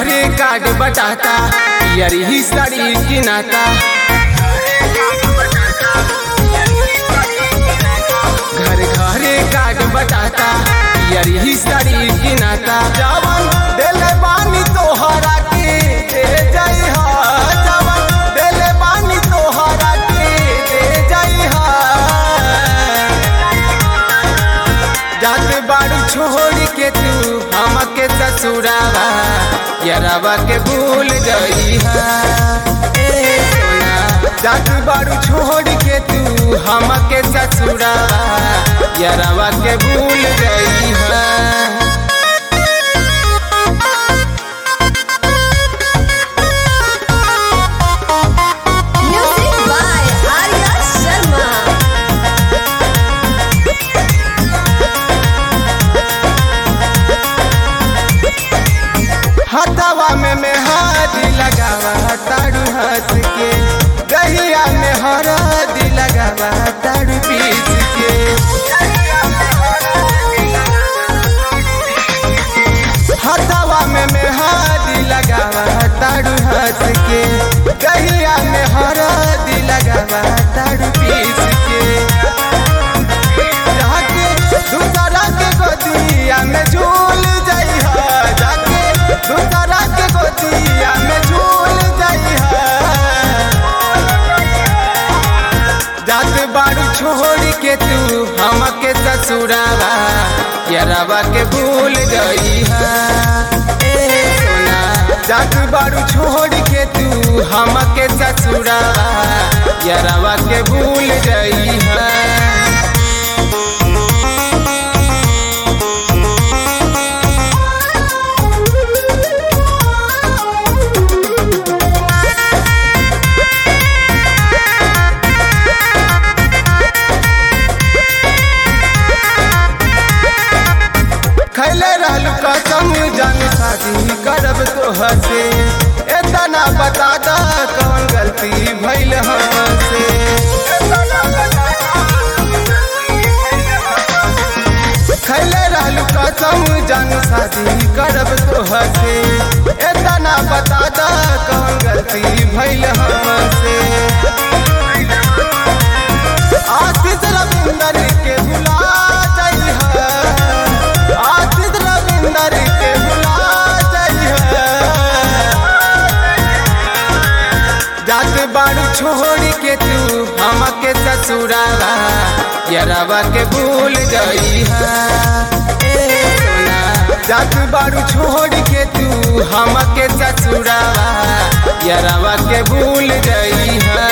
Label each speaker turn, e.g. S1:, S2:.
S1: घरे कार्ड बटाता यारी ही साड़ी की नाता घर घरे कार्ड बटाता यारी ही साड़ी की नाता जवन देले बानी तोहरा के दे जाई हा जवन देले बानी तोहरा के दे जाई हा जात बाड़ू छोड़ के तू हमके ससुरावा यरावा के भूल गई हा ए सोना जात बाड़ू छोड़ के तू हमके ससुरावा यरावा के भूल गई हा
S2: Music by Arya Sharma.
S1: हथवा में मेहदी लगावा तारू हंस के दहिया में हरदी लगावा तारू पीस के हथवा में मेहदी लगावा तारू हंस के दहिया में हरदी लगावा तारू पीस के जाके दूसरा के गोदिया में झूल जाई हा जाके दूसरा के गोदिया में झूल जाई हा जात बाड़ू छोड़ के तू हमके ससुरावा यरावा के भूल गई हा ए सोना जात बाड़ू छोड़ के तू हमके ससुरावा यरावा के भूल गई हा खैले रहलू कसम जान शादी करब तोहर से एतना बता दा कौन गलती भइल हमसे खैले रहलू कसम जान शादी करब तोहर से एतना बता दा कौन गलती भइल हमसे आशीष रविंदर के भुला जाइ आशीष रविंदर के भुला जाइ जात बाड़ू छोड़ के तू हमके ससुरावा यरावा के भूल गई हा ए सोना जात बाड़ू छोड़ के तू हमके ससुरावा यरावा के भूल गई हा